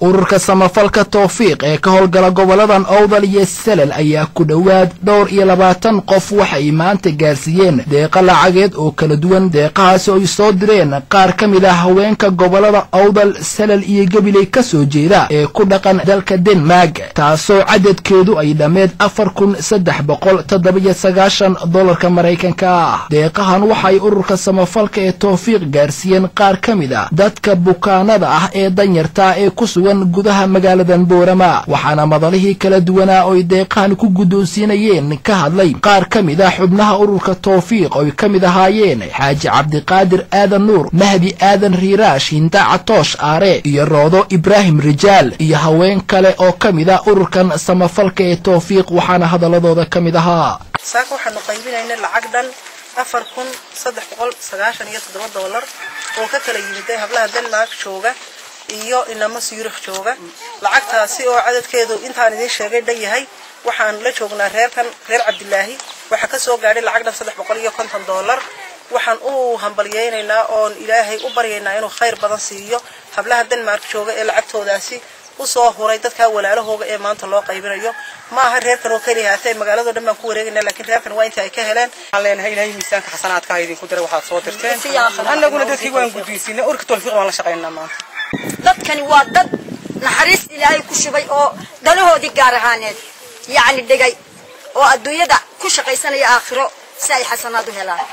ururka samafalka towfiiq ee ka howlgala goboladan owdal iyo salal ayaa ku dhowaad dhowr iyo labaatan qof waxay maanta gaarsiiyeen deeqa lacageed oo kala duwan deeqahaasi ay soo direen qaar ka mid ah haweenka gobolada owdal salal iyo gabiley ka soo jeeda ee ku dhaqan dalka denmark taasoo cadadkeedu ay dhammeed afar kun saddex boqol toddobiyo sagaashan dolarka maraykanka ah deeqahan waxay ururka samafalka ee towfiiq gaarsiiyeen qaar ka mid a dadka bukaanada ah ee danyarta ee ku sugan gudaha magaaladan boorama waxaana madalihii kala duwanaa oy deeqahan ku guddoonsiinayeen ka hadlay qaar ka mid ah xubnaha ururka towfiiq oy ka mid ahaayeen xaaji cabdiqaadir aadan nuur mahdi aadan riiraash hinda catoosh aare iyo roodo ibraahim rijaal iyo haween kale oo ka mid ah ururkan samafalka ee towfiiq waxaana hadaladooda ka mid ahaa saaka waxaanu qaybinaynay lacag dhan afar kun saddex boqol sagaashan iyo toddoba doolar oo ka kala yimiday hablaha denmark jooga iyo inamo siyurikh jooga lacagtaasi oo cadadkeedu intaan idiin sheegay dhan yahay waxaan la joognaa reerkan reer cabdilaahi waxaa ka soo gaadhay lacag dhan saddex boqol iyo konton doolar waxaan u hambalyaynaynaa oon ilaahay u baryaynaa inuu khayr badan siiyo hablaha denmark jooga ee lacagtoodaasi usoo huray dadkaa walaalahooga ee maanta loo qaybinayo ma aha reerkan oo keliya haatee magaalado dhan baan ku wareegayna laakiin reerkan waa inta ay ka heleen waxaan leenahay ilaahay miisaanka xasanaadka idinku diray waxaad soo dirteen annaguna dadkii waan guddoonsiinay urka tawfiiq waan la shaqaynaa maanta dadkani waa dad naxariis ilaahay ku shubay oo danahoodii gaar ahaaneed yacni dhigay oo adduunyada ku shaqaysanaya aakhiro si ay xasanaad u helaan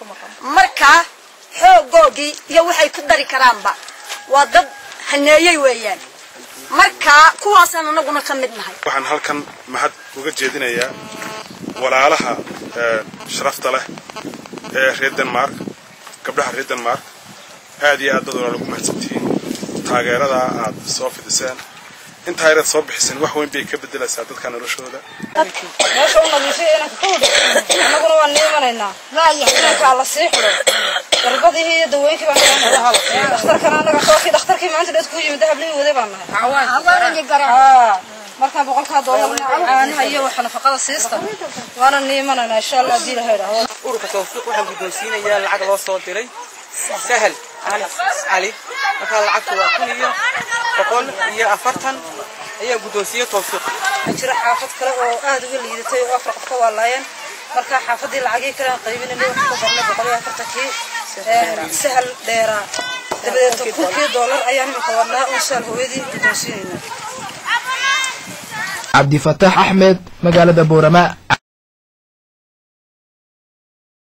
markaa xoogoogii iyo waxay ku dari karaanba waa dad haneeyey weeyaan markaa kuwaasaan anaguna ka mid nahay waxaan halkan mahad uga jeedinayaa walaalaha sharafta leh ee reer denmark gabdhaha reer denmark aad iyo aad dad walaal ugu mahadsantihiin taageeradaa aad soo fidiseen intaa yareed soo bixiseen wax weyn bay ka bedelaysaa dadka noloshooda meesha u nadiifay inanka ka hudhi annaguna waan niimanaynaa inankaa la sii xidho darbadihii iyo dawooyinkii baan keenay dhakhtarkana annaga sookii dhakhtarkii maanta dheed ku yimid hablihii waday baan nahay markaa boqolkaa doolarna caanaha iyo waxa nafaqada siista waana niimanaynaa insha allah haddii ilaha idhaahdo ururka tawfiiq waxaan guddoonsiinayaa lacag loo soo diray sahal cali cali markaa lacagtu waa kun iyo boqol iyo afartan ayaan guddoonsiiyey tawfiiq jira xaafad kale oo aad uga liidatay oo afar qof ka waalaayeen markaa xaafadii lacagii kale aan qaybinanay waxaan ku darnay boqol iyo afartankii sahal dheeraa dabadeed kunkii doolar ayaan imika wadnaa oo sahal hooyadii guddoonsiinaynaa cabdifataax axmed magaalada boorama